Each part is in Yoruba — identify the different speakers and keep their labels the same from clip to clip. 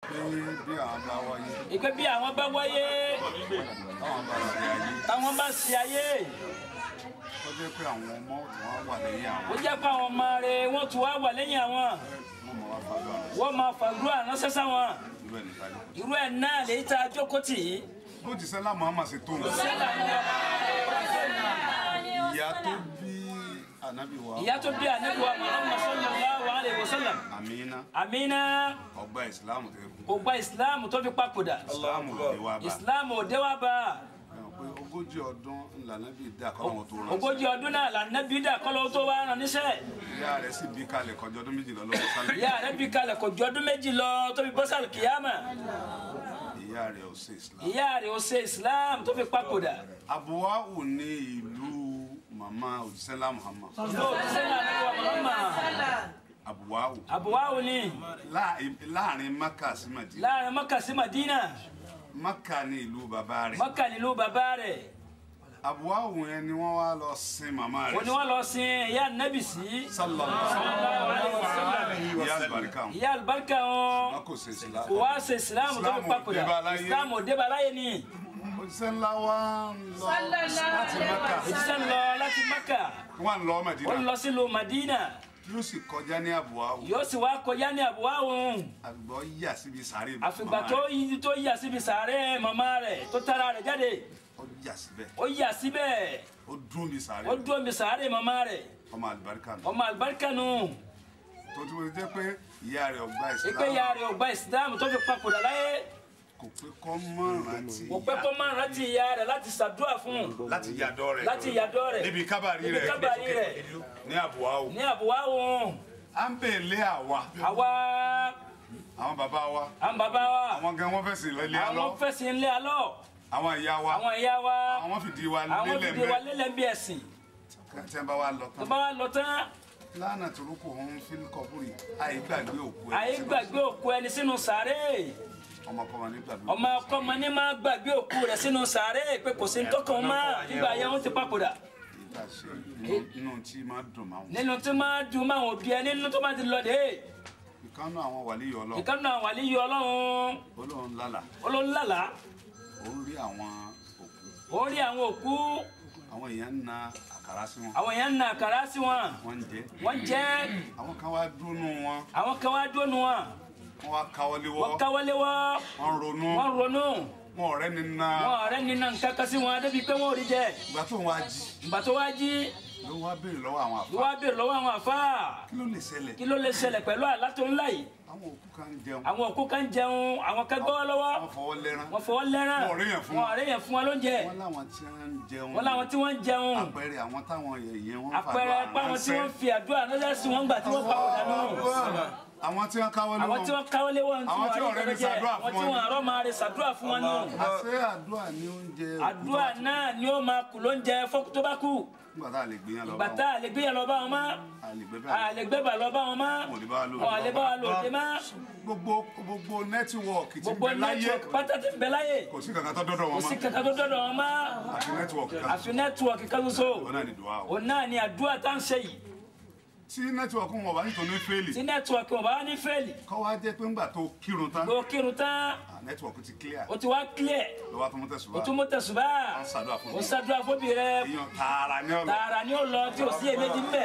Speaker 1: pé bí àwọn bá wáyé
Speaker 2: ìpè bí àwọn bá wáyé
Speaker 1: táwọn bá ṣe ayé
Speaker 2: táwọn bá ṣe ayé
Speaker 1: tó jẹ́ pé àwọn ọmọ tí wọ́n wà lẹ́yìn
Speaker 2: ó
Speaker 1: àwọn
Speaker 2: jẹ́ pé àwọn ọmọ rẹ̀ wọ́n tún wá wà lẹ́yìn àwọn
Speaker 1: wọ́n mọ̀ wá fàdúrà rẹ̀
Speaker 2: wọ́n máa fàdúrà ránṣẹ́ sáwọn
Speaker 1: irú ẹ̀ nìkan ni.
Speaker 2: irú ẹ̀ náà lèyí tá a jókòó tì í.
Speaker 1: bó ti sẹ́lá Muhammad ṣe tó wọn ìyá tó bí ànábì wa
Speaker 2: ìyá tó bí ànábì wa Muhammad sallallahu alaihi wasallam
Speaker 1: Amina
Speaker 2: Amina
Speaker 1: ọgbà ìsìláàmù tẹ kú
Speaker 2: kò gba ìsìláàmù tó fi papòdà
Speaker 1: ìsìláàmù lè wá bá
Speaker 2: ìsìláàmù ò dé wá bá a.
Speaker 1: ẹ mọ̀ pé ogójì ọdún ńlànà bíi dá kọ́ àwọn tó rán
Speaker 2: ogójì ọdún náà lànàbí dà kọ́lọ́ tó wá rán níṣẹ́
Speaker 1: ìyá rẹ̀ sì bí kalẹ̀ kọjá ọdún méjìlá lọ́wọ́ sálẹ̀
Speaker 2: ìyá rẹ̀ bí kalẹ̀ kò ju ọdún méjì lọ tó fi bọ́sàlù kìyàmà
Speaker 1: ìyá rẹ̀ ò ṣe ìsìláàmù.
Speaker 2: ìyá rẹ̀ ó ṣe islam tó fi papòdà
Speaker 1: abuwawu ní ìlú mama òjísẹ́lá Muhammad
Speaker 2: ìlú òjíṣẹ́ náà ní wa Muhammad
Speaker 1: abuwawu
Speaker 2: àbúwáwò ni
Speaker 1: láàrin láàrin Maka sí Madina
Speaker 2: láàrin Maka sí Madina
Speaker 1: Maka ní ìlú bàbá rẹ̀
Speaker 2: Maka nílùú bàbá rẹ̀
Speaker 1: abuwawu yẹn ni wọ́n wá lọ sin màmá
Speaker 2: ó ní
Speaker 1: rẹ̀
Speaker 2: wọ́n lọ sin ìyá nẹ́bì sí
Speaker 1: sallallahu
Speaker 2: sallallahu alaihi wasallam.
Speaker 1: ìyá àlùbáríkà wọn
Speaker 2: ìyá àlùbáríkà wọn
Speaker 1: wọn kò ṣe ìsìláàmù.
Speaker 2: kò wá ṣe islam tó fi
Speaker 1: Islam ò
Speaker 2: papòdà
Speaker 1: débá láyé.
Speaker 2: islam ò débá láyé ni
Speaker 1: òjíṣẹ́ ńlá wa ń lọ láti Maka
Speaker 2: òjíṣẹ́ ń lọ láti Maka
Speaker 1: wọ́n ń lọ
Speaker 2: ó ń
Speaker 1: Madina
Speaker 2: lọ sílùú Madina
Speaker 1: yóò sì kọjá ní abuwawu
Speaker 2: yóò sì wá kọjá ní àbúwáwò
Speaker 1: àgbọ̀ yà síbi sàárè
Speaker 2: àfìgbà
Speaker 1: màmá
Speaker 2: tó
Speaker 1: rẹ̀.
Speaker 2: yí tó yà síbi sàárẹ̀ màmá rẹ̀ tó tara rẹ̀ jáde
Speaker 1: ó yà síbẹ̀
Speaker 2: ó yà síbẹ̀
Speaker 1: ó dún bí sàárè
Speaker 2: ó dúró mi sàárẹ̀ màmá rẹ̀
Speaker 1: ọmọ àlùbáríkà nù
Speaker 2: ọmọ àlùbáríkà nù
Speaker 1: tó tí mo ti jẹ́ pé ìyá rẹ̀ ọgbà
Speaker 2: ìpè
Speaker 1: ìsìláàmù
Speaker 2: ya rẹ̀ ọgbà ìsìlámù tó fi papòdà láyé
Speaker 1: kò pé kọ́ mọ́ rántí
Speaker 2: kò pẹ́ kó máa rántí ìyá rẹ̀ láti ṣàdúrà fún un
Speaker 1: láti yàdọ́ rẹ̀
Speaker 2: láti yàdọ́ rẹ̀
Speaker 1: níbi kábàárì
Speaker 2: níbi
Speaker 1: rẹ̀
Speaker 2: kábàárì rẹ̀
Speaker 1: ní àbúwáwò
Speaker 2: ní àbúwáwò
Speaker 1: à ń bèèlé àwa
Speaker 2: àwa
Speaker 1: àwọn bàbá wa
Speaker 2: àwọn bàbá wa
Speaker 1: àwọn gan wọn fẹsẹ̀ lé
Speaker 2: àwọn
Speaker 1: alọ́
Speaker 2: fẹsẹ̀ ńlẹ̀ alọ́
Speaker 1: àwọn ìyá wa
Speaker 2: àwọn ìyá wa
Speaker 1: àwọn fìdí wa
Speaker 2: àwọn
Speaker 1: lélẹ̀
Speaker 2: fìdí wa
Speaker 1: mbẹ́
Speaker 2: lélẹ̀ bí ẹ̀sìn
Speaker 1: tí wọ́n bá wa lọ
Speaker 2: tó
Speaker 1: tán
Speaker 2: bá wa lọ tán
Speaker 1: lánà torúkọ òun fílí kọbúrì àìgbàgbé òkú ẹ̀
Speaker 2: àyè gbàgbé òkú ẹni sínú sàárẹ̀
Speaker 1: ọmọkọ́mọ ní gbàgbé
Speaker 2: ọmọ ọkọọmọ ní máa gbàgbé òkú rẹ̀ sínú sàárẹ̀ pé kò sí ntọ́kàn mọ́ nígbà yẹn wọ́n ti papòdà
Speaker 1: ìta ṣe inú- inú tí máa dùn máa wọn.
Speaker 2: nínú tí máa dùn máa wọ̀ bí ẹ nínú tó máa ti lọ dé
Speaker 1: ìkànnù àwọn wàlíyọ ọlọ́run
Speaker 2: ìkànnì àwọn àlejò ọlọ́run
Speaker 1: olóhùn lálà
Speaker 2: olólùlàlà
Speaker 1: òun rí àwọn òkú
Speaker 2: ó rí àwọn òkú
Speaker 1: àwọn èèyàn ń na àkàrà sí wọn
Speaker 2: àwọn èèyàn ń na àkàrà sí wọn
Speaker 1: wọ́n ń jẹ
Speaker 2: wọ́n jẹ́
Speaker 1: àwọn kan wá dúnú wọn
Speaker 2: àwọn kan wá dónú wọn
Speaker 1: wọ́n wá káwọ́lé wọ́
Speaker 2: wọ́n káwọ́lé wọ́
Speaker 1: wọ́n ronú
Speaker 2: wọ́n ronú
Speaker 1: wọn ọ̀rẹ́ ni na
Speaker 2: wọn ọ̀rẹ́ nínú nǹkan kan sí wọn débi pé wọ́n ò rí jẹ
Speaker 1: ìgbà tó ń wá jí
Speaker 2: ìgbà tó wá jí
Speaker 1: ló wá béèrè lọ́wọ́ àwọn
Speaker 2: ló
Speaker 1: àfa
Speaker 2: wá béèrè lọ́wọ́ àwọn àfáà
Speaker 1: kí ló lè ṣẹlẹ̀
Speaker 2: kí ló lè ṣẹlẹ̀ pẹ̀lú àlá tó ńlá yìí
Speaker 1: àwọn òkú kan ń jẹun
Speaker 2: àwọn òkú kan jẹun àwọn kan gbọ́ lọ́wọ́
Speaker 1: wọ́n fọwọ́ lẹ́rán
Speaker 2: wọ́n fọwọ́ lẹ́ràn
Speaker 1: Wọn ò réyàn fún
Speaker 2: wọn
Speaker 1: wọn.
Speaker 2: ò réyàn fún wọn lóúnjẹ
Speaker 1: wọ́n láwọn tí wọ́n ń jẹun
Speaker 2: wọ́n láwọn tí wọ́n ń jẹun
Speaker 1: àpẹẹrẹ àwọn táwọn yẹ̀yẹ́ wọn
Speaker 2: àpẹẹrẹ páwọn tí wọ́n fi àdúrà ránṣẹ́ sí wọn gbà tí wọ́n papòdà nù
Speaker 1: àwọn tí wọ́n káwọ́lé
Speaker 2: àwọn
Speaker 1: wọn
Speaker 2: tí wọ́n káwọ́lé wọn tí
Speaker 1: Àwọn tí
Speaker 2: wọ́n
Speaker 1: ọ̀rẹ́
Speaker 2: rí
Speaker 1: ní ṣàdúrà
Speaker 2: àwọn
Speaker 1: fún
Speaker 2: tí
Speaker 1: wọn
Speaker 2: wọ́n
Speaker 1: ni.
Speaker 2: àrọ́ máa rí ṣàdúrà fún wọn nù
Speaker 1: àṣẹ àdúrà ní oúnjẹ òkú
Speaker 2: àdúrà náà ni ó máa kù lóúnjẹ fọ́kù tó bá kù
Speaker 1: nígbà tá a lè gbìyàn lọ
Speaker 2: ìgbà tá a lè gbé yẹn lọ bá wọn mọ́
Speaker 1: a lè gbé
Speaker 2: a
Speaker 1: bẹ́ẹ̀
Speaker 2: lè gbé bà lọ bá wọn mọ́
Speaker 1: Wọn ò lè bá wa lò.
Speaker 2: wọn ò lè bá wa lò dé mọ́
Speaker 1: gbogbo gbogbo nẹ́tíwọ̀kì tí ń
Speaker 2: gbogbo
Speaker 1: bẹ láyé
Speaker 2: nẹ́tíwọ̀kì pátá ti ń bẹ láyé
Speaker 1: kò sí kankan tó dọ́dọ̀
Speaker 2: kò
Speaker 1: wọn
Speaker 2: sí
Speaker 1: mọ́
Speaker 2: kankan tó dọ́dọ̀ wọn mọ́
Speaker 1: àti nẹ́tíwọ̀kì kan
Speaker 2: àfi nẹ́tíwọ̀kì kan ṣoṣo
Speaker 1: wọn náà ní dùn áwọ̀
Speaker 2: òun náà ni àdúrà tá ń ṣe yìí
Speaker 1: tí nẹ́tíwọ̀kì wọn bá nítorí fẹ́ẹ̀lì
Speaker 2: tí nẹ́tíwọ̀kì wọn bá wá ní fẹ́ẹ̀lì
Speaker 1: kọ́ wá jẹ́ pé ńgbà tó kírun tán
Speaker 2: gbogbo kírun tán
Speaker 1: ah, nẹ́tíwọ̀kì ti clear
Speaker 2: o ti wá clear
Speaker 1: ló wá tó mú tẹ̀sùn
Speaker 2: o
Speaker 1: wá
Speaker 2: tún mú tẹ̀sùbá
Speaker 1: wọ́n ṣàdúrà fún
Speaker 2: o
Speaker 1: mi
Speaker 2: ṣàdúrà fóbi rẹ
Speaker 1: èèyàn tààrà ní ọ̀nà
Speaker 2: tààrà ni ó lọ tí o sí èméjì ńbẹ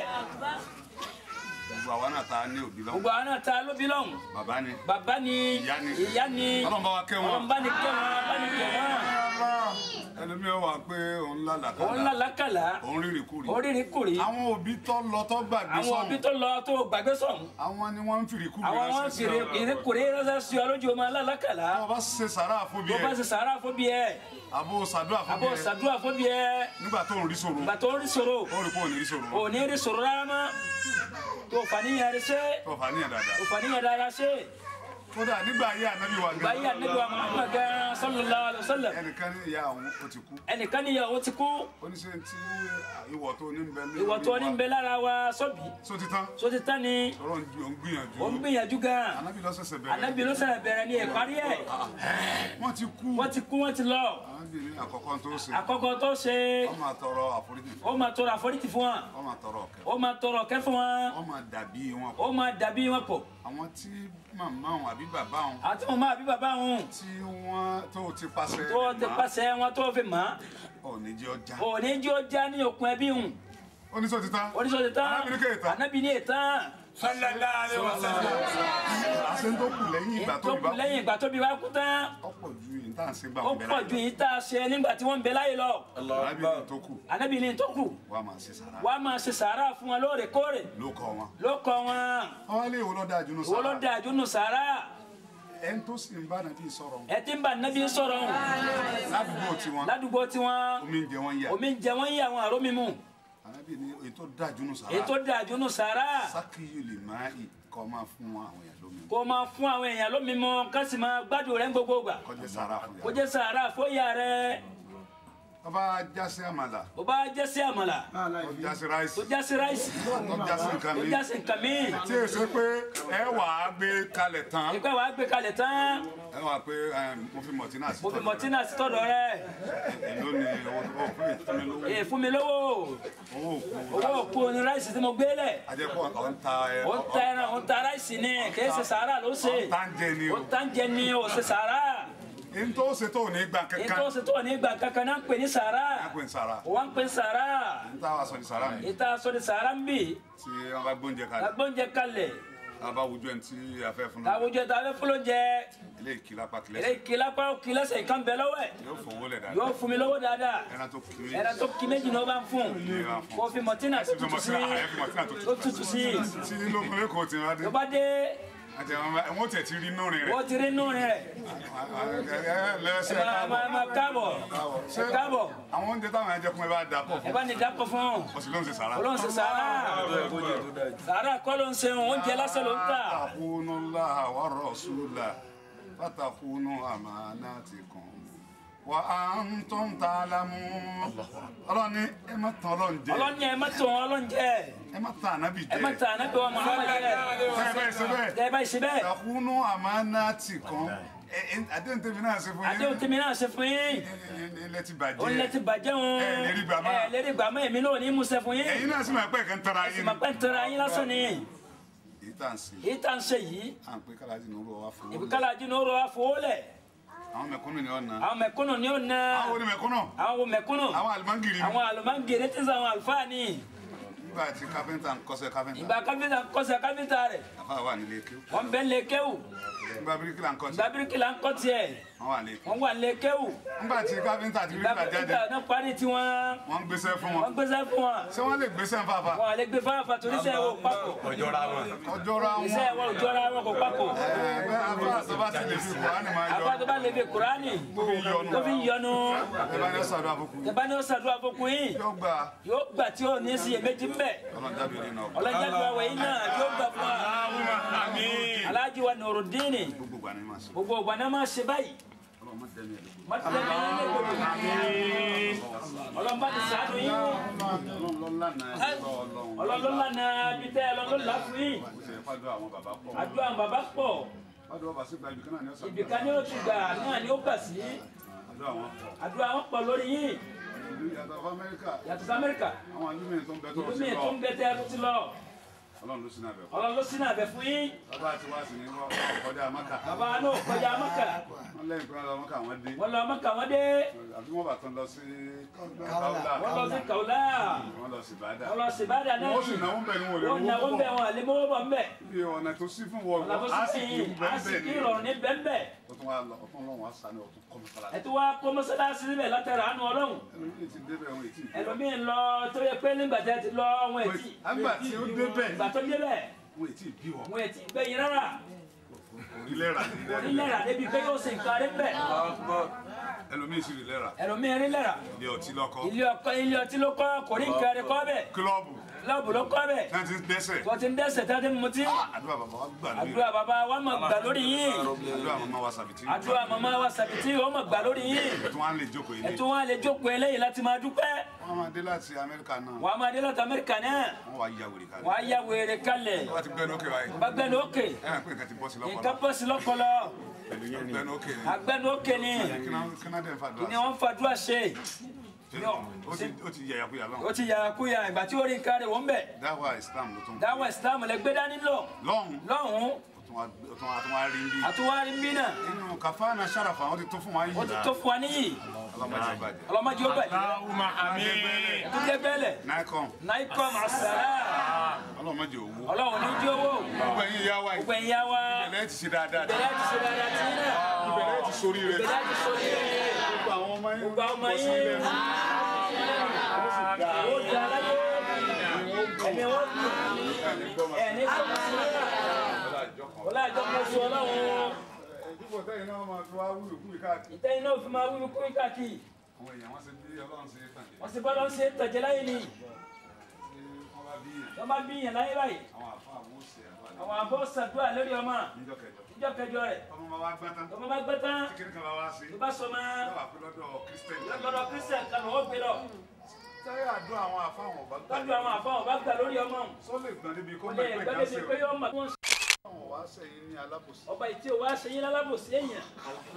Speaker 1: gbogbo àwa náà ta ní òbí lọ́wọ́
Speaker 2: gbogbo àwọn náà ta lóbi lọ́hùn
Speaker 1: bàbá ni
Speaker 2: bàbá ni
Speaker 1: Ìyá ni.
Speaker 2: ìyá ni
Speaker 1: ọlọ́run bá wa kẹ́ wọn
Speaker 2: ọlọ́run bá ní kẹ́ wọn bá ní kẹ́ wọn
Speaker 1: ẹlòmíràn wà pé òun
Speaker 2: òun
Speaker 1: lálàkàlà
Speaker 2: lálàkàlà
Speaker 1: òun rírì kúrì
Speaker 2: oríire kùrì
Speaker 1: àwọn òbí tó lọ tó gbàgbé
Speaker 2: àwọn òbí
Speaker 1: sọ̀hún
Speaker 2: tó lọ tó gbàgbé sọ̀hún
Speaker 1: àwọn ni wọ́n ń fìrì kúrì
Speaker 2: àwọn wọn
Speaker 1: ránṣẹ́ sí
Speaker 2: fèrè
Speaker 1: ọ.
Speaker 2: ìrékùrè ránṣẹ́ sí ọ lójú ọmọ lálàkàlà
Speaker 1: tó bá ṣe sàrà fún bí
Speaker 2: tó bá
Speaker 1: ẹ
Speaker 2: ṣe sàárà fóbi ẹ
Speaker 1: àbò sàdúrà fún bí
Speaker 2: àbò
Speaker 1: ẹ
Speaker 2: ṣàdúrà fóbi ẹ
Speaker 1: nígbà tó ń rí sòrò
Speaker 2: ìgbà tó ń rí sòrò
Speaker 1: ó rí pé òun ní rí sòrò
Speaker 2: ò ní rí sòrò rárá mọ́ tó fàníyàn rẹ ṣe
Speaker 1: tó fà níyàn dáadáa
Speaker 2: tó fàníyàn dára ṣe
Speaker 1: kódà nígbà ayé ànábì wa
Speaker 2: ìgbà yìí ànábì wa Muhammad gan sallallahu alaihi wasallam
Speaker 1: ẹnìkan ní ìyá àwọn ó ti kú
Speaker 2: ẹnìkan níyàwó ti kú
Speaker 1: oníṣẹ́ tí ìwọ̀ tó ní ń bẹ lé
Speaker 2: ìwọ tó ní ń bẹ lára wa sọ́bì
Speaker 1: só ti tán
Speaker 2: tó ti tán ni
Speaker 1: ọ̀rọ̀ ń ju- ò ń gbìyànjú
Speaker 2: ó ń gbìyànjú gan
Speaker 1: ànábì ló ṣẹ̀ṣẹ̀ bẹ̀rẹ̀
Speaker 2: ànábì ló ṣẹlẹ̀ bẹ̀rẹ̀ ní ìparí ẹ̀
Speaker 1: wọ́n ti kú
Speaker 2: wọ́n ti kú wọ́n ti lọ
Speaker 1: ànábì ní àkọ́kọ́ tó ṣe
Speaker 2: àkọ́kọ́ tó ṣe
Speaker 1: wọ́n máa tọrọ àforíjì fún
Speaker 2: ó máa tọrọ àforíjì fún wọn
Speaker 1: wọ́n máa tọrọ ọ̀kẹ́
Speaker 2: ó máa tọrọ ọ̀kẹ́ fún wọn
Speaker 1: wọ́n máa dàbí wọn
Speaker 2: ó máa dàbí wọn pọ̀
Speaker 1: àwọn tí màmá wọn àbí bàbá wọn
Speaker 2: àti mo máa bí bàbá wọn
Speaker 1: tí wọ́n tó ti pàṣẹ
Speaker 2: tó ti pàṣẹ wọn tó fi mọ́
Speaker 1: òní jẹ́ ọjà
Speaker 2: òní jí ó já ní òkun ẹbí hùn
Speaker 1: oníṣòwò ti tán
Speaker 2: oníṣòwò tán
Speaker 1: Anábì ní kéètàn.
Speaker 2: ànábì ní ètàn
Speaker 3: sallallahu alaihi wasallam
Speaker 1: àṣẹ tó kù lẹ́yìn ìgbà tó
Speaker 2: tó
Speaker 1: ìbá
Speaker 2: kù lẹ́yìn ìgbà tó bí wá kú tán
Speaker 1: ọ̀pọ̀ ju yìí tá à ń ṣe gbà
Speaker 2: ó
Speaker 1: wọn
Speaker 2: pọ̀ ju yìí tá a ṣe nígbà tí wọ́n ń bẹ láyé lọ
Speaker 1: arábìnrin tó kù
Speaker 2: ànábì ní tó kù
Speaker 1: wàá máa ṣe sàrà
Speaker 2: wàá máa ṣe sàárà fún wọn lóòrèkóòrè
Speaker 1: ló kọ wọn.
Speaker 2: ló kọ wọn
Speaker 1: àwọn ilé ìwò lọ́dà jùlọ
Speaker 2: owó ló
Speaker 1: sàrà
Speaker 2: dáa jù nù sàárà
Speaker 1: ẹni tó sì ń bá nàbí sọ̀rọ̀
Speaker 2: ẹ ti ń bá nàbí sọ̀rọ̀ hùn
Speaker 1: ládùúgbò tiwọn
Speaker 2: ládùúgbò tiwọn
Speaker 1: omi ń jẹ wọn yà
Speaker 2: omi ń jẹ wọ́n yí àwọn àrò mímu
Speaker 1: arábìnrin èyí tó dáa jùlọ sàrà
Speaker 2: èyí tó dáa jù nù sàárà
Speaker 1: sákìyù lè máa ì kọ́ máa fún àwọn èèyàn lómi
Speaker 2: kó máa fún àwọn èèyàn lómi mu ká sì máa gbádùn rẹ̀ ń gbogbo gbà
Speaker 1: kọjá sàrà fún
Speaker 2: kó
Speaker 1: yàrá.
Speaker 2: jẹ́ sàárà fóyà rẹ̀
Speaker 1: bàbá jásí àmàlà
Speaker 2: bó bá jẹ́ sí àmàlà
Speaker 1: tó jásí ráìsì
Speaker 2: tó já sí ráìsì
Speaker 1: tó jásí nǹkan
Speaker 2: tó
Speaker 1: mi
Speaker 2: já sí nǹkan míì
Speaker 1: tí èyí ṣe pé ẹ wà á gbé kalẹ̀ tán
Speaker 2: ìpẹ́ wàá gbé kalẹ̀ tán
Speaker 1: ẹ wà pé ẹ, mo fi mọ̀tínà sí
Speaker 2: mo fi
Speaker 1: tọ́jú
Speaker 2: mọ̀tínà sí tọ̀dọ̀ rẹ̀
Speaker 1: rẹ̀. èló ni owó tó fún ìfúnmi lówó
Speaker 2: èè fún mi lówó
Speaker 1: owó òkú
Speaker 2: owó òkú ni ráìsì tí mo gbé lẹ̀
Speaker 1: ajẹ́pọ̀ ọ̀ ń ta ẹ
Speaker 2: ó ń ta ẹran ó ń ta ráìsì ni kìí ṣe sàárà ló ṣe
Speaker 1: ọ̀ ń ta ń jẹ ni
Speaker 2: ó
Speaker 1: o
Speaker 2: ń ta ń jẹ ni ó ṣe sàárà
Speaker 1: n tó ṣe tó ní gbà
Speaker 2: èyí
Speaker 1: kankan
Speaker 2: tó ṣe tó ní ìgbà kankan náà ń pè ní sàárà
Speaker 1: ẹ pè ń sara
Speaker 2: ó wá ń pè ní sàárà
Speaker 1: n táwa sọ ní sara mi
Speaker 2: ìta sọ ní sàárà ń bì
Speaker 1: tí wọn bá gbóúnjẹ kalẹ̀
Speaker 2: agbóúnjẹ kalẹ̀
Speaker 1: a bá wùjọ ẹni tí a fẹ́ fún un
Speaker 2: àwùjọ tá a fẹ́ fúló jẹ
Speaker 1: ilé ìkìlá pa
Speaker 2: eré
Speaker 1: kìlẹ̀
Speaker 2: ìkìlá pa òkì lẹ́sẹ̀ ìkan bẹ lọ́wọ́ ẹ̀
Speaker 1: yóò fowó lẹ̀ dáadáa
Speaker 2: yóò fún mi lówó dáadáa
Speaker 1: ẹran tó kiri
Speaker 2: ẹ̀rọ tó kí méjì ni ó bá ń fún kó fi mọ̀tínà tó tutù sí tó tutù sí
Speaker 1: tí nínú ọkùnrin kò tí wọn dé
Speaker 2: tó bá dé
Speaker 1: àti àwọn wọn tẹ̀ ti rí inú rìn
Speaker 2: ó
Speaker 1: rẹ̀
Speaker 2: ti rí nù rẹ̀
Speaker 1: lẹ́sẹ̀
Speaker 2: ẹ máa máa máa káàbọ̀ ẹ káàbọ̀
Speaker 1: àwọn oúnjẹ táwọn ẹjẹ kún ẹ bá dà pọ̀
Speaker 2: ẹ
Speaker 1: fún
Speaker 2: bá ní dákọ̀ fún un
Speaker 1: ọsì ló ń ṣe sàrà.
Speaker 2: olóhùn ṣe sàárà sàárà kọ́ ló ń ṣe oúnjẹ lásán ló ń tà
Speaker 1: takunu Allah wa rasula fatakunu amanatikum wa antum ta'lamun. ọlọ́ni ẹ má tán ọlọ́run jẹ
Speaker 2: ọlọ́ni ẹ má tó wọn ọlọ́njẹ
Speaker 1: ẹ má tán ànábì
Speaker 2: ẹ má
Speaker 1: jẹ
Speaker 2: tà ànábì wa Muhammad jẹ
Speaker 1: bẹ́ẹ̀ bẹ́ẹ̀ ṣe bẹ́ẹ̀
Speaker 2: ẹ bá ṣe bẹ́ẹ̀
Speaker 1: takunu amanatikum ẹ ẹ àdéhùn tèmi náà ṣe fún
Speaker 2: àdéhùn tèmi náà ṣe fún yín
Speaker 1: ilẹ̀ ti
Speaker 2: ó lẹ ti
Speaker 1: bàjẹ́
Speaker 2: bàjẹ́ wọn
Speaker 1: Ẹ lérí gbà mọ́.
Speaker 2: ẹ lérí gbà mọ́ èmi náà ní musẹ̀ fún yín
Speaker 1: ẹ̀yin náà sì máa pẹ́ kan tara
Speaker 2: sì
Speaker 1: yín
Speaker 2: máa pẹ́ ń tẹ̀ra yín lásán ni
Speaker 1: èyí tá à ń ṣe
Speaker 2: èyí tá à ń ṣe yìí
Speaker 1: à ń pé kálájì ní orúkọ wa fún
Speaker 2: ìbí
Speaker 1: wọn
Speaker 2: kálá jìnnà ó rọ àfọwọ́lẹ̀
Speaker 1: àwọn mẹ̀kúnnù ni ọ̀nà
Speaker 2: àwọn mẹ̀kúnnù ni ó na
Speaker 1: àwọn onímẹ̀kúnnù
Speaker 2: àwọn wo mẹ̀kúnnù
Speaker 1: àwọn àlùmọ́ngìrì
Speaker 2: àwọn àlùmáǹgèrè tí ń sàn àwọn àlùfáà ni
Speaker 1: nígbà tí kápẹ́ntà ń kọ́ṣẹ́ kápẹ́ntà
Speaker 2: ìgbà káfíńtà kọsẹ̀ káfíńtà rẹ̀
Speaker 1: àfa wà nílé kí
Speaker 2: wọ́n bẹ́ ń lé kéwù
Speaker 1: nígbà bíríkìlà ń kọ́ṣẹ́
Speaker 2: ìgbà bíríkìlà ń kọ́ tiẹ̀
Speaker 1: wọ́n wà nílé kí
Speaker 2: wọ́n wà ń lé kéwù
Speaker 1: nígbà tí kápẹ́ntà àti
Speaker 2: ìgbà
Speaker 1: bíríkìlà jáde
Speaker 2: bíríkìlà náà parí tiwọn
Speaker 1: wọ́n ń gbéṣẹ́ fún wọn
Speaker 2: wọ́n gbéṣẹ́ fún wọn
Speaker 1: ṣé wọ́n lè gbéṣẹ́ fàfà
Speaker 2: wọn àlẹ́ gbé fáfà torí iṣẹ́ wo papọ̀
Speaker 3: ọjọ́ra wọn.
Speaker 1: ọjọ́ ra wọn
Speaker 2: iṣẹ́ wọn ò jọra wọn kò papọ̀
Speaker 1: ẹgbẹ́ afa àtọ́bá ti lè fi kùránì máa yọ
Speaker 2: àbá tó bá lè fi kùránì tó fi ń yọnu
Speaker 1: ẹ bá ní sàdúrà àbùkù
Speaker 2: tẹ̀bá ní ó ṣàdúrà fún yín
Speaker 1: yóò gbà
Speaker 2: yóò gbà tí ó ní sí iyèméjì ńbẹ
Speaker 1: ọlọ́jáde nínú ọkọ̀
Speaker 2: ọlọ́jà gba wẹ̀yìn náà yóò gbà fún wa
Speaker 3: àmín.
Speaker 2: aláàjì wa nùrùdíìnì
Speaker 1: gbogbo gbà ní ma ṣe
Speaker 2: gbogbo ògbà náà máa ṣe báyìí
Speaker 1: ọlọ́run má dẹ́mi ẹ̀ lóko
Speaker 2: mọ́tẹ́lẹ̀ ní ilé gbogbo ọlọ́mbà ti sàánú yín
Speaker 1: ọlọ́run lọ́la náà ẹ̀ lọ́ọ́ ọlọ́run
Speaker 2: ọlọ́lọ́lá náà bí tẹ́ ọlọ́lọ́lá fún yín
Speaker 1: ó ṣe fàdúrà àwọn bàbá pọ̀
Speaker 2: àdúrà àwọn bàbá pọ̀
Speaker 1: fàdúrà bàbá sí gba ibìkan náà ní ọ̀sán
Speaker 2: ibìkan ni ó ti gbà náà ni ó gbà sí
Speaker 1: àdúrà wọn pọ̀
Speaker 2: àdúrà wọn pọ̀ lórí yín
Speaker 1: ìlú yàtọ̀ fún amẹ́ríkà
Speaker 2: yàtọ̀ sí amẹ́ríkà
Speaker 1: àwọn alúmíì tó ń bẹ tó
Speaker 2: ìlú
Speaker 1: ń
Speaker 2: mi
Speaker 1: sí
Speaker 2: tó
Speaker 1: lọ
Speaker 2: ń bẹ tẹ́ ẹ tó ti lọ
Speaker 1: ọlọ́run ló sí náà bẹ̀ fún
Speaker 2: ọlọ́run ló sínú àbẹ̀ fún yín
Speaker 1: bàbá àti wá sí ní wọ́n kọjá mọ́kà
Speaker 2: bàbá náà kọjá mọ́kà
Speaker 1: wọ́n lẹ́yìn pé wọ́n lọ mọ́kà wọ́n dé
Speaker 2: wọ́n lọ mọ́kà wọ́n dé
Speaker 1: àbí wọ́n bá tán lọ sí káwùlà
Speaker 2: wọ́n lọ sí kàwlá
Speaker 1: wọ́n lọ sí bàdà
Speaker 2: wọ́n lọ sí ìbàdà náà
Speaker 1: wọ́n sì náwó bẹ̀ ní wọlé
Speaker 2: wọ́n náwó ń bẹ̀ wọn àlẹ́ mọ́wọ́ bọ̀ ń bẹ̀
Speaker 1: bí ọ̀nà tó sí fún wọn
Speaker 2: ọ̀nà tó
Speaker 1: á
Speaker 2: sì
Speaker 1: sì kí
Speaker 2: sìn
Speaker 1: ń bẹ́ẹ̀
Speaker 2: á sì
Speaker 1: bẹ́ẹ̀
Speaker 2: kí
Speaker 1: ni
Speaker 2: ìrọ̀rùn ní bẹ́ẹ̀
Speaker 1: ó tún wá lọ ọ̀tún lọ́wọ́ á sáré ọ̀tún kọ́mi fara
Speaker 2: ẹ̀ tó wá kó mọ́sálásí síbẹ̀ látara àánú ọlọ́run
Speaker 1: ẹlòmíì ti débẹ̀ wọn ètí
Speaker 2: ẹlòmíín lọ tó yẹ pé nígbà tí a ti lọ wọn ètí
Speaker 1: àgbà tí ó débẹ̀
Speaker 2: ìgbà tó débẹ̀
Speaker 1: wọn ètí bí wọn
Speaker 2: wọn ètí gbẹ̀yìn rárá
Speaker 1: orílẹ̀ rà
Speaker 2: onílẹ̀ra débi pé yóò ṣe nǹkan rí bẹ̀
Speaker 1: ẹlòmíì sì rí lẹ́ra
Speaker 2: ẹlòmíín rí lẹ́ra
Speaker 1: ilé ọtí lọ́kọ́
Speaker 2: ilé ọkọ ilé ọtí ló kọ́ kò rí nǹkan rí kọ́ bẹ̀
Speaker 1: kílọ̀bù
Speaker 2: lọ́ọ̀bù ló kọ́ bẹ̀
Speaker 1: náà ti ń dẹ́sẹ̀
Speaker 2: tó ti ń dẹ́sẹ̀ tá ti ń mutí
Speaker 1: àdúrà bàbá wa gbà lórí
Speaker 2: àdúrà bàbá wa mọ̀ gbà lórí yín
Speaker 1: àdúrà màmá wa sàbìtì
Speaker 2: àdúrà màmá wa sàbìtì ó mọ̀ gbà lórí yín
Speaker 1: tí wọ́n á lè jókòó ilé
Speaker 2: ẹ̀tún wọn lè jókòó eléyìí láti máa dúpẹ́
Speaker 1: wọ́n máa dé láti amẹ́ríkà náà
Speaker 2: wọ́n á máa dé láti amẹ́ríkà náà
Speaker 1: wọ́n wá ya wèrè kalẹ̀
Speaker 2: wọ́n á yá wèrè kalẹ̀
Speaker 1: wọ́n ti gbẹ́nu òkè wáyé
Speaker 2: bá gbẹ́nu òkè
Speaker 1: ẹ̀ ẹ̀ pé nǹkan ti bọ́ sí
Speaker 2: nǹkan
Speaker 1: lọ́pọ̀lọ́
Speaker 2: bọ́ sí lọ́pọlọ
Speaker 1: gbẹ́nu òkè ni
Speaker 2: agbẹ́nu òkè ni
Speaker 1: kínádé ń
Speaker 2: ni
Speaker 1: fàdúrà
Speaker 2: wọ́n fàdúrà ṣe
Speaker 1: ó ti ó ti yàyà kúyà
Speaker 2: ó
Speaker 1: lọ́hùn
Speaker 2: ti yàrá kúyà ìgbà tí ó rí nǹkan rẹ̀ wọ́n bẹ̀
Speaker 1: dáwà islam ló tún
Speaker 2: dáwọ́ islam lè gbé dání lọ
Speaker 1: lọ́hùn
Speaker 2: lọ́hùn
Speaker 1: ó tún wá tún wá rí bí.
Speaker 2: àtúwárí ń bí náà
Speaker 1: inú kàfáànà sàràfà wọn ti tó fún wa yìí
Speaker 2: ó ti tó fún wa níyì
Speaker 1: ọlọ́mọdé bàjẹ́.
Speaker 2: ọlọ́mọdé ó bàjẹ́
Speaker 3: Allahumma amin.
Speaker 2: tó jẹ́ bẹ́lẹ̀
Speaker 1: náìkọ́m
Speaker 2: náíkọ́ màsàlá
Speaker 1: ọlọ́mọdé òwú.
Speaker 2: ọlọ́run ní jí owó
Speaker 1: gbogbo ẹ̀yin ìyá wa yìí
Speaker 2: gbogbo ẹ̀yà wa
Speaker 1: ìbẹ̀lẹ̀ ti ṣe dáadáa
Speaker 2: bẹ̀rẹ̀ ti ṣe dáadáa tí náà
Speaker 1: ìbẹ̀lẹ̀ ti sórí rẹ̀
Speaker 2: bẹ̀rẹ̀ ti sọ yé
Speaker 1: gbogbo àwọn ọmọ yín
Speaker 2: gbogbo àwọn ọmọ
Speaker 1: bọ́ sí
Speaker 2: yín
Speaker 1: ilẹ̀
Speaker 2: ó di aláyé ẹ̀mí wọn kù ẹ̀ ní sọ́kà sí ọlá àjọpọ̀ sí ọlọ́run
Speaker 1: ìdúgbò tẹ́yìn náà máa fi wá wúlò kúrì káàkiri.
Speaker 2: ìtẹ́yìn náà fi máa wíwí kúrú káàkiri
Speaker 1: àwọn èèyàn wọn ṣe bí ọlọ́run ṣe tàn jẹ́
Speaker 2: wọ́n sì bọ́lá ń ṣe tẹ̀jẹ̀ láyé ni
Speaker 1: tí wọ́n bá bí yẹn
Speaker 2: wọ́n bá bí yẹn láyé báyìí
Speaker 1: àwọn àfa àwọn òsì àgbà
Speaker 2: àwọn àbọ̀ ṣàdúrà lórí ọmọ
Speaker 1: níjọ́ kẹjọ.
Speaker 2: níjọ́ kẹjọ rẹ̀
Speaker 1: ọmọ máa wá gbá tán
Speaker 2: ọmọ bá gbẹ́ tán
Speaker 1: kíkiri kan bá wá sí
Speaker 2: tó bá sọ ma
Speaker 1: yóò wà pé lọ́dọ̀ kírísítẹ́nì.
Speaker 2: lọ́dọ̀ kristian kan lọ́wọ́ gbé lọ
Speaker 1: sẹ́yìn àdúrà àwọn àfa àwọn ọ̀bá gbà
Speaker 2: tọ́jú àwọn àfọwọ́n bá gbà lórí ọmọ
Speaker 1: sọ lè gbọ́n níbi kó
Speaker 2: kò
Speaker 1: mọ̀
Speaker 2: lè
Speaker 1: pé
Speaker 2: gbẹ́dẹ̀
Speaker 1: káṣí
Speaker 2: sí pé yọ ọmọ tí wọ́n ṣe
Speaker 1: àwọn wá sẹ́yìn ní alábòsí.
Speaker 2: ọba ìtí ò wá ṣe yín lálábòsí èèyàn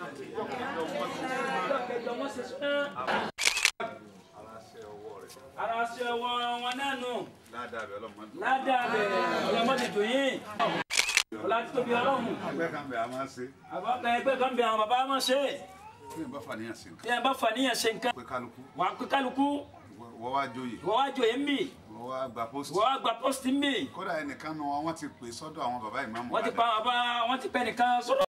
Speaker 2: níjọ́ kẹjọ wọn ṣe súná
Speaker 1: aláṣẹ ọwọ́ rẹ̀
Speaker 2: ara ṣe ọwọ́ wọn náà nù
Speaker 1: ládàá rẹ̀ ọlọ́mọdé.
Speaker 2: ládàá rẹ̀ ọlọ́mọdé tó yín ọlá títóbi ọlọ́run
Speaker 1: ẹgbẹ́ kan bẹ̀ a máa ṣe
Speaker 2: àbọ̀kẹ́ ẹgbẹ́ kan bẹ àwọn bàbá wọn ṣe
Speaker 1: kí n bá fàníyàn sí nǹkan
Speaker 2: bí ẹ bá fà níyàn ṣe nǹkan
Speaker 1: pé kálukú
Speaker 2: wà á pé kálukú
Speaker 1: wọ́n wá joyè
Speaker 2: wọ́n wá jòyè ń bì
Speaker 1: wọ́n wá gba pósítì.
Speaker 2: wọ́n wá gba pósítì ń bì
Speaker 1: kódà ẹnìkan nu wọn wọ́n ti pè sọ́dọ̀ àwọn bàbá ìmáàmù
Speaker 2: wọ́n ti pa àwọn bàbá wọ́n ti pẹ́ nìkan sọ́dọ̀